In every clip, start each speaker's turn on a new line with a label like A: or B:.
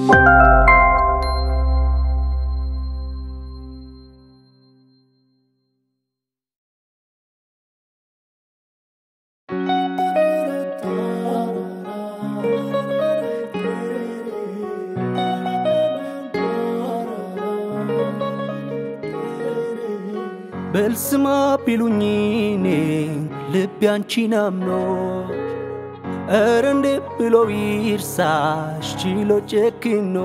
A: በልስማ ቢሉኝ እኔ ልቤ አንቺን አምኖ እረ እንዴ ብሎ ይርሳሽ ችሎ ጨክኖ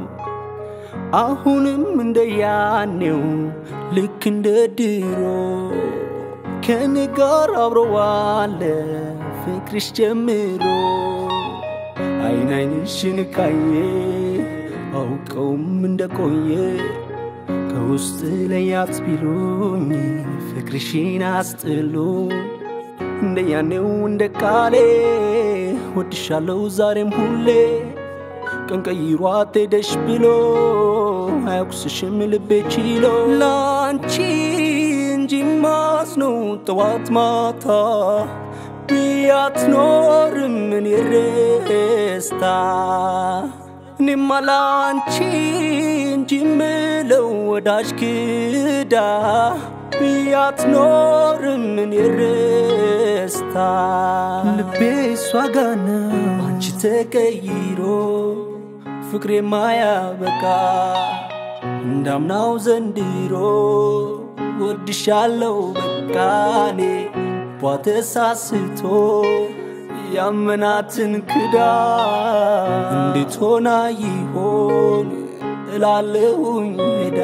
A: አሁንም እንደ ያኔው ልክ እንደ ድሮ ከኔ ጋር አብሮ ዋለ ፍቅርሽ ጀምሮ አይን አይንሽን ካየ አውቀውም እንደቆየ ከውስጥ ለያት ቢሉኝ ፍቅርሽን አስጥሉ እንደ ያኔው እንደ ቃሌ ወድሻለው ዛሬም ሁሌ ቀን ቀይሯት ሄደሽ ብሎ አያኩስሽም ልቤ ችሎ ላንቺ እንጂ ማስነው ጠዋት ማታ ብያት ኖርም እኔ ረስታ እኔማ ላንቺ እንጂ ምለው ወዳጅ ክዳ ብያት ኖርም እኔ ረስታ ልቤ እሷ ጋና አንቺ ተቀይሮ ፍቅሬ ማያበቃ እንዳምናው ዘንድሮ ወድሻለው በቃኔ ቧተሳስቶ ያመናትን ክዳ እንዴት ሆና ይሆን እላለሁኝ ሄዳ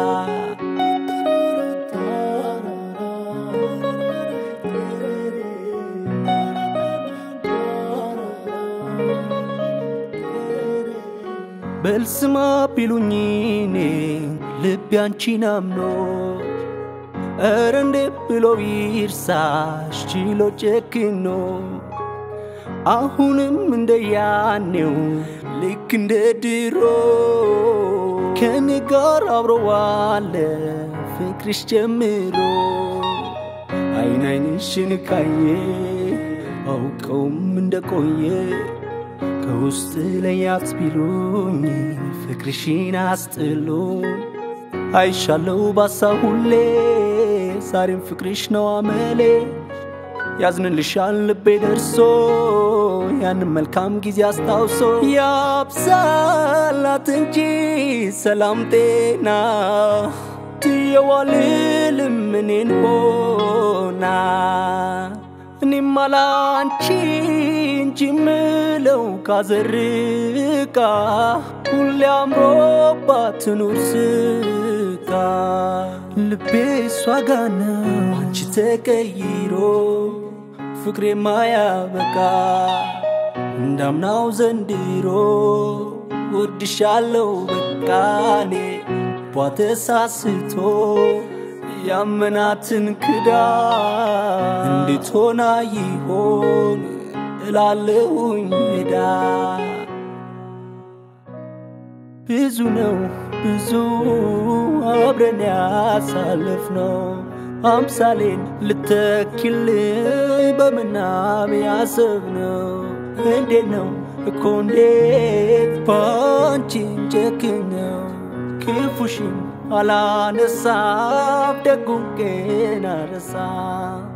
A: በልስማ ቢሉኝ እኔ ልቤ አንቺን አምኖ እረ እንዴ ብሎ ይርሳሽ ችሎ ጨክኖ አሁንም እንደ ያኔው ልክ እንደ ድሮ ከኔ ጋር አብሮ ዋለ ፍቅርሽ ጀምሮ አይን አይንሽን ካየ አውቀውም እንደቆየ ከውስጥ ለያት ቢሉኝ ፍቅርሽን አስጥሉ አይሻለው ባሳ ሁሌ ዛሬም ፍቅርሽ ነው አመሌ ያዝንልሻል ልቤ ደርሶ ያንን መልካም ጊዜ አስታውሶ ያብዛላት እንጂ ሰላም ጤና ትየዋልልም እኔን ሆና እኔማ ላንቺ እንጂ ምለው ካዘርቃ ሁሌ አምሮባት ትኑር ስቃ ልቤ እሷ ጋና አንቺ ተቀይሮ ፍቅሬ ማያበቃ እንዳምናው ዘንድሮ ወድሻለው በቃኔ ቧተሳስቶ ያመናትን ክዳ እንዴት ሆና ይሆን እላለሁኝ ሄዳ ብዙ ነው ብዙ አብረን ያሳለፍነው አምሳሌን ልተኪልኝ በምናብ ያሰብነው እንዴት ነው እኮ እንዴት ባንቺን ጨክነው ክፉሽን አላነሳም ደጉን ግን አረሳም